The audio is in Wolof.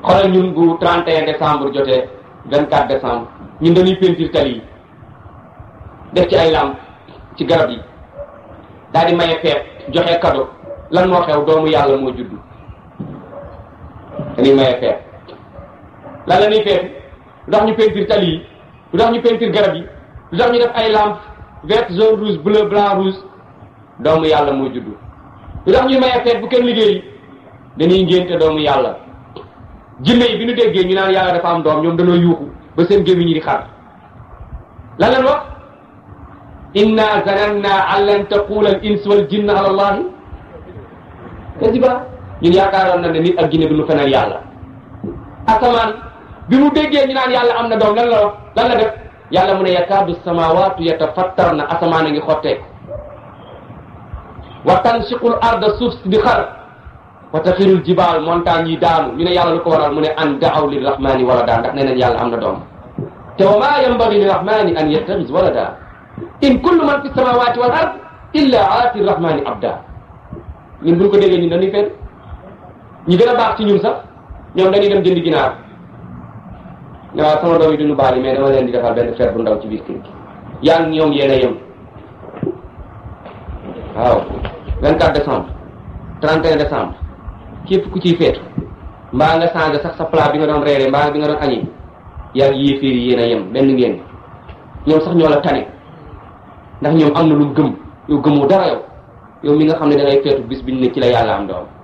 xoolal ñun bu 31 décembre jotee 24 décembre ñun dañuy peinture tali yi def ci ay lampe ci garab yi daal di maye feet joxe cadeau lan moo xew doomu yàlla moo juddu dañuy maye feet lan la ñuy feet lu tax ñu peinture tali yi lu tax ñu peinture garab yi lu tax ñu def ay lampe vert jaune rouge bleu blanc rouge doomu yàlla moo juddu lu tax ñuy maye feet bu kenn liggéey dañuy ngénte doomu yàlla jinne yi bi ñu déggee ñu naan yàlla dafa am doom ñoom dañoo yuuxu ba seen gémmiñ ñi di xar lan lan wax inna zananna an lan taqula al ins wal jinn ala allahi kadiba ñun yaakaaroon na ne nit ak jinne du ñu fenal yàlla asamaan bi mu déggee ñu naan yàlla am na doom lan la wax lan la def yàlla mu ne yakaadu samawatu yatafattar na asamaan a ngi xotteeku wa tansiqul arda suuf si di xar wa taxirul jibaal montagne yi daanu ñu ne yàlla lu ko waral mu ne an daaw lirrahmani walada ndax nee nañ yàlla am na doom te wa maa yambagi lirrahmani an yattaxis walada in kullu man fi samawati wal ard illa aati rrahmani abda ñun buñ ko déggee ñun dañuy fen ñi gën a baax ci ñun sax ñoom dañuy dem jëndi ginaar ne waaw sama doom yi duñu baali mais dama leen di defal benn fer bu ndaw ci biir kër gi yaa ngi ñoom yéen a yem waaw 24 décembre 31 décembre képp ku ciy feetu mbaa nga changé sax sa plat bi nga doon reere mbaa bi nga doon añi yaa ngi yéeféer yi yéen a yem benn ngeen ñoom sax ñoo la tane ndax ñoom am na lu gëm yow gëmoo dara yow yow mi nga xam ne da ngay feetu bis biñ ne ci la yàlla am doom